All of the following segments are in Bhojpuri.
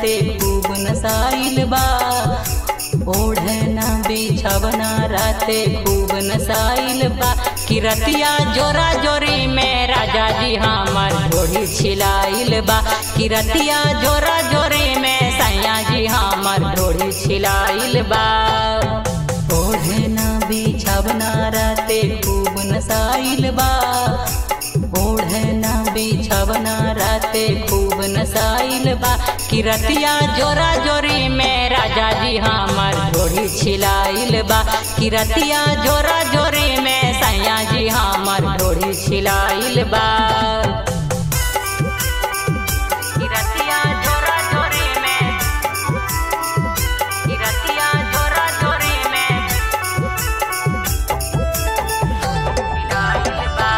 राते खूब नसाइल बा ओढ़ना बिछवना राते खूब नसाइल बा किरतिया जोरा जोरी में राजा जी हमर ढोड़ी छिलाइल बा किरतिया जोरा जोरी में सैया जी हमर ढोड़ी छिलाइल बा ओढ़ना बिछवना राते खूब नसाइल बा ओढ़ना बिछवना राते खूब नसाइल बा किरतिया जोरा जोरी में राजा जी हमर ढोड़ी छिलाइल बा किरतिया जोरा जोरी में सैया जी हमर ढोड़ी छिलाइल बा किरतिया जोरा जोरी में किरतिया जोरा जोरी में छिलाइल बा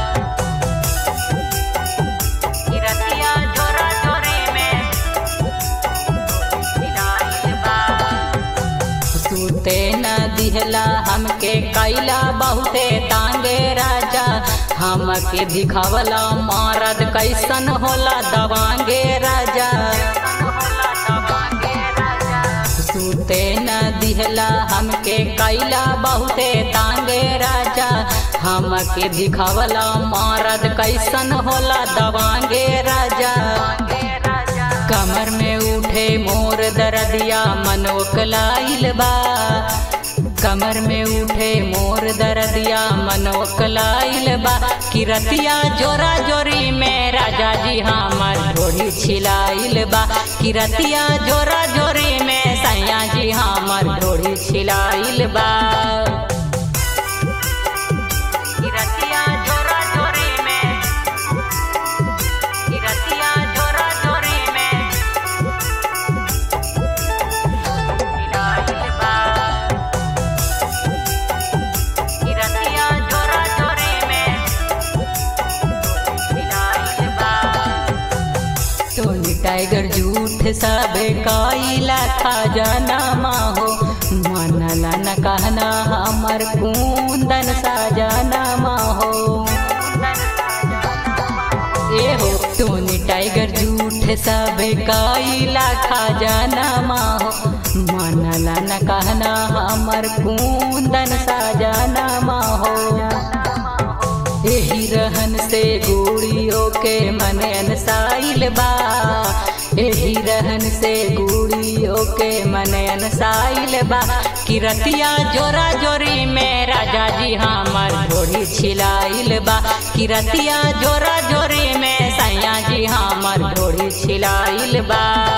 किरतिया जोरा जोरी में छिलाइल बा सूते न दिहला हमके कैला बहुते तांगे राजा हमके दिखावला मारद कैसन होला दवांगे राजा सूते न दिहला हमके कैला बहुते तांगे राजा हमके दिखावला मारद कैसन होला दवांगे राजा कमर में उठे मोर दरदिया मनोकलाइल बा कमर में उठे मोर दरदिया मनोकलाइल बा किरतिया जोरा जोरी में राजा जी हमर ढोड़ी छिलाइल बा किरतिया जोरा जोरी में सैया जी हमर ढोड़ी छिलाइल बा किरतिया जोरा जोरी में किरतिया जोरा जोरी में छिलाइल बा किरतिया जोरा जोरी में छिलाइल बा टोनी टाइगर झूठ सबे काइला खजाना माहो मनला न कहना हमर कुंदन साजाना माहो एहो टोनी टाइगर झूठ सबे काइला खजाना माहो मनला न कहना हमर कुंदन साजाना माहो एही रहन से गुड़ियों के मन अनसाइल बा एही रहन से गुड़ियों के मन अनसाइल बा किरतिया जोरा जोरी में राजा जी हमर ढोड़ी छिलाइल बा किरतिया जोरा जोरी में सैया जी हमर ढोड़ी छिलाइल बा